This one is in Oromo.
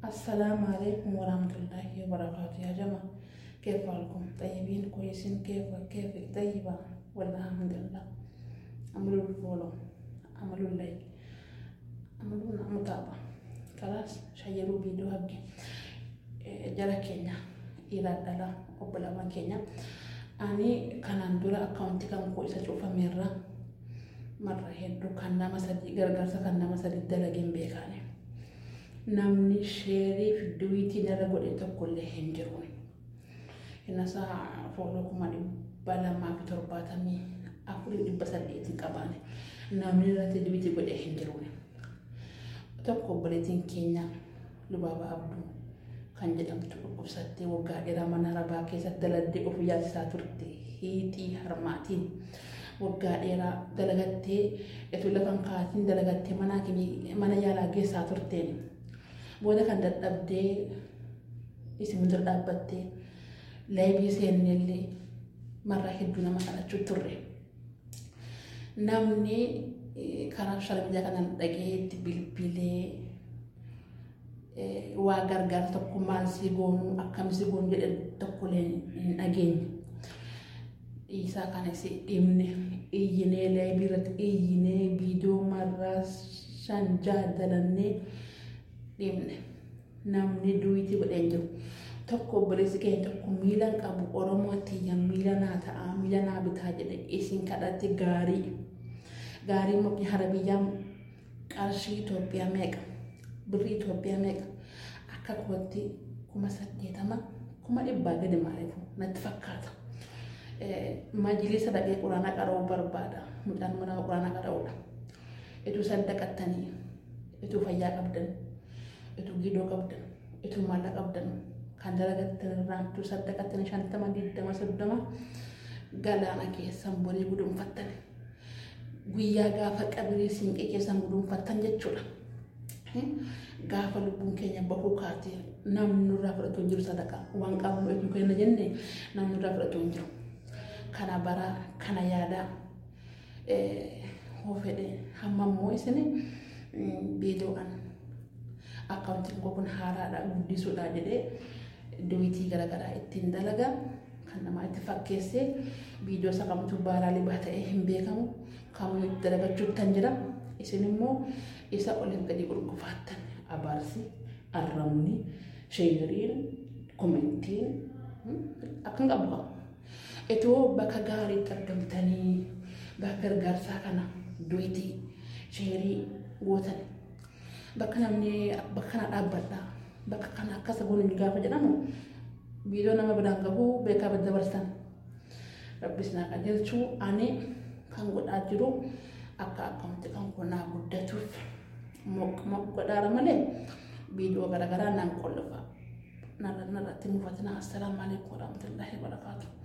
السلام عليكم ورحمة الله وبركاته يا جماعة كيف حالكم طيبين كويسين كيف كيف طيبة والله الحمد لله عملوا الفولو عملوا اللايك عملوا متابعة خلاص شيروا فيديو هبكي جرى كينيا إلى دلا وبلا ما كينيا أني كان عندنا أكاونتي كان كويسة شوفها مرة مرة هدو كان نما سدي غرغرسا كان نما سدي دلقين بيكاني namni sheerii fi duwiitiin irra godhe tokkollee hin jiru. Innasaa fooloo kuma dhibba lamaa fi torbaatamii afurii dhibba saddeetiin qabaane namni irratti duwiitii godhe hin jiru. Tokko obboleettiin keenya Lubaaba Abduu kan jedhamtu dhukkubsattee waggaa dheeraa mana arabaa keessatti daladdee of yaasisaa turte hiixii harmaatiin waggaa dheeraa dalagattee etu lafan kaatiin dalagattee mana yaalaa geessaa turteen booda kan dadhabdee isin dura dhaabbattee laayibii seennellee marraa hedduu nama kadhachuu turre. Namni karaa shalbiyaa kanaan dhageetti bilbilee waa gargaara tokko maal si goonu akkam si goonu jedhe tokkollee hin dhageenye. Dhiisaa kanas dhimne iyyinee laayibii irratti iyyinee viidiyoo marraa shan jaadalannee dhimne namni duwitii godhee hin jiru. Tokko obboleessi keenya tokko miila qabu Oromoo tiyya miila naa ta'a miila naa bitaa jedhe isin kadhatti gaarii. Gaarii mukni harabiyyaa qarshii Itoophiyaa meeqa? Birrii Itoophiyaa meeqa? Akka kootti kuma saddeetama kuma dhibbaa gadi maaliif natti fakkaata. Majilisa dhaqee quraana qara'uu barbaada. Mucaan mana quraana qara'uudha. Ituu saddaqattanii, ituu fayyaa qabdan, ituu gidoo qabdan, ituu maalla qabdan, kan dalagattan irraan ituu saddaqattanii shantama, digdama, soddoma galaana keessan borii gudunfattan. Guyyaa gaafa qabrii siinqee keessan gudunfattan jechuudha. Gaafa lubbuun keenya bahuu kaatee namni nurraa fudhatu hin jiru sadaqa waan qabnu eeguu kenna jenne namni nurraa fudhatu hin jiru. Kana baraa kana yaadaa hoo fedhe hamma immoo isin viidiyoodhaan akkaawuntiin koo kun haaraadha guddisuudha jedhee duwitii garaagaraa ittiin dalaga kan namaa itti fakkeessee viidiyoo isa kamtu baaraa libaa ta'ee hin beekamu kamuu itti dalagachuu tan jira isin immoo isa oliif gadi gurgufaattan abaarsi arrabni sheeriin komentiin akkan qabu qabu. Itoo bakka gaariitti argamtanii bakka gargaarsaa kana duwitii sheerii gootan bakka namni bakka kana dhaabbadha bakka kana akkasa goone gaafa jedhamu viidiyoo nama biraan gahu beekaa bada dabarsan rabbis naa qajeelchuu ani kan godhaa jiru akka akkaawunti kan kunaa guddatuuf godhaara malee viidiyoo garaagaraa naan qollofa narratti mufatina assalaamu alaikum warahmatullahi wabarakatuh